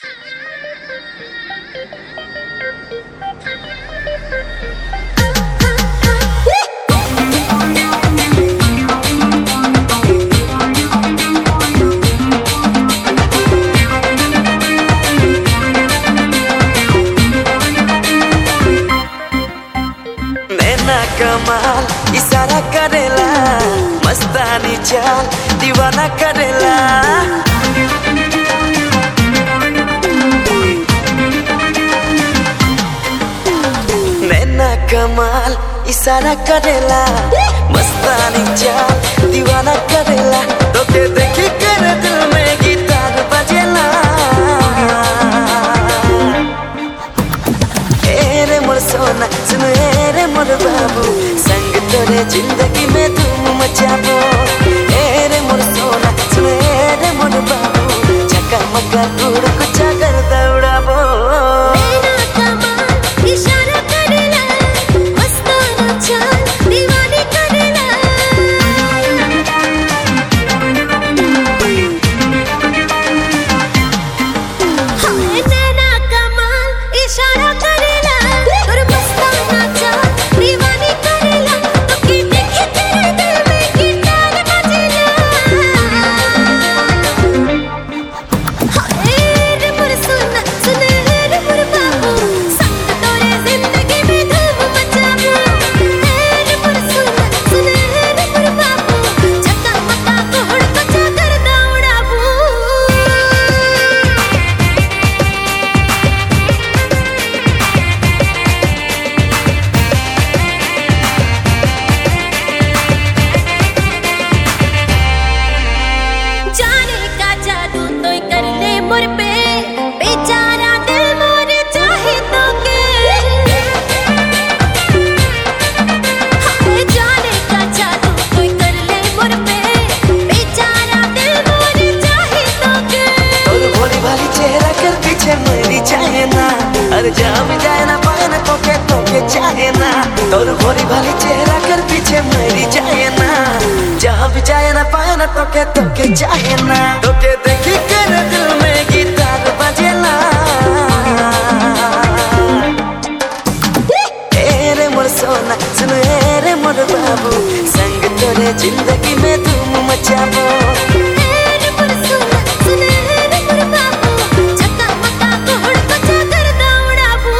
नैना कमाल इशारा करेला मस्तानी चाल दीवाना करेला नैना कमाल इशारा करेला मस्तानी चाल दीवाना करेला तोके देखी कर दिल में गिटार बजेला ए रे मोर सोना सुन ए रे मोर बाबू संग तोरे जिंदगी में धूम मचाबो ए रे मोर सोना सुन ए रे मोर बाबू चका मका उड़ कुचा कर दौड़ाबो नैना कमाल इशारा करेला मस्ताना चाल दीवानी करेला हाय नैना कमाल इशारा करेला और मस्ताना चाल दीवानी करेला तो की देखे तेरे दिल में गिटार बजेला हाय रे मोर सोना सुन रे मोर बाबू संग तोरे जिंदगी में धूम मचाबो रे मोर सोना सुन रे मोर बाबू चका मका कोहड़ कचा कर दौड़ाबो जाने का जादू तो कर ले मुर पे बेचारा दिल मोर चाहे तो के हाय जाने का जादू तो कर ले मुर पे बेचारा दिल मोर चाहे तो के और भोली भाली चेहरा कर पीछे मेरी चाहे ना अरे जा भी जाए ना पाए ना तो के तो के चाहे ना और भोली भाली चेहरा कर पीछे मेरी चाहे ना जा भी जाए ना पाए ना तो के तो के चाहे ना तो के देखी कर दिल में गिटार बजेला ए रे मोर सोना सुन ए रे मोर बाबू संग तोरे जिंदगी में धूम मचाबो रे मोर सोना सुन रे मोर बाबू चका मका कोहड़ कचा कर दौड़ाबो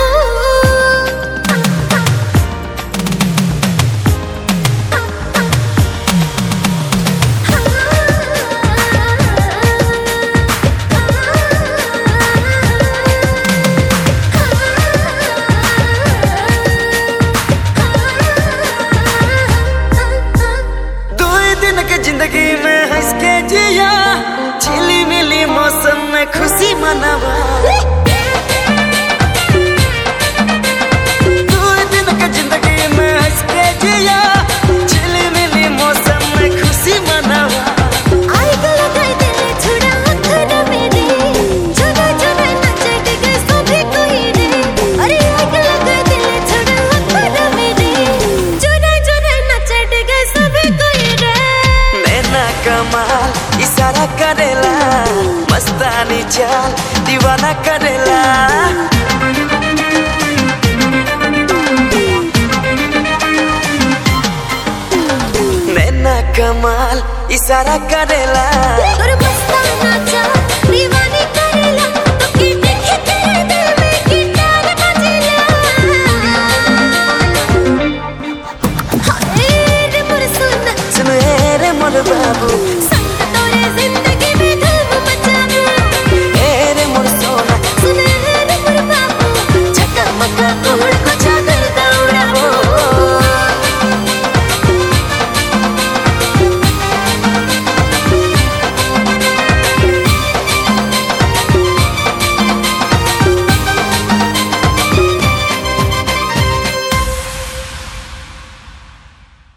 दो दिन के जिंदगी में हंस के जिया चिली मिली मौसम में खुशी मनावा दो दिन के जिंदगी में हंस के जिया चिली मिली मौसम में खुशी मनावा आई गलो गई दिल छुड़ा अखर मेरे जुदा जुदा नचट गए सभी कोई रे अरे आई गलो गई दिल छुड़ा अखर मेरे जुदा जुदा नचट गए सभी कोई रे नैना कमाल इशारा करेला मस्तानी चाल दीवाना करेला नैना कमाल इशारा करेला और मस्ताना चाल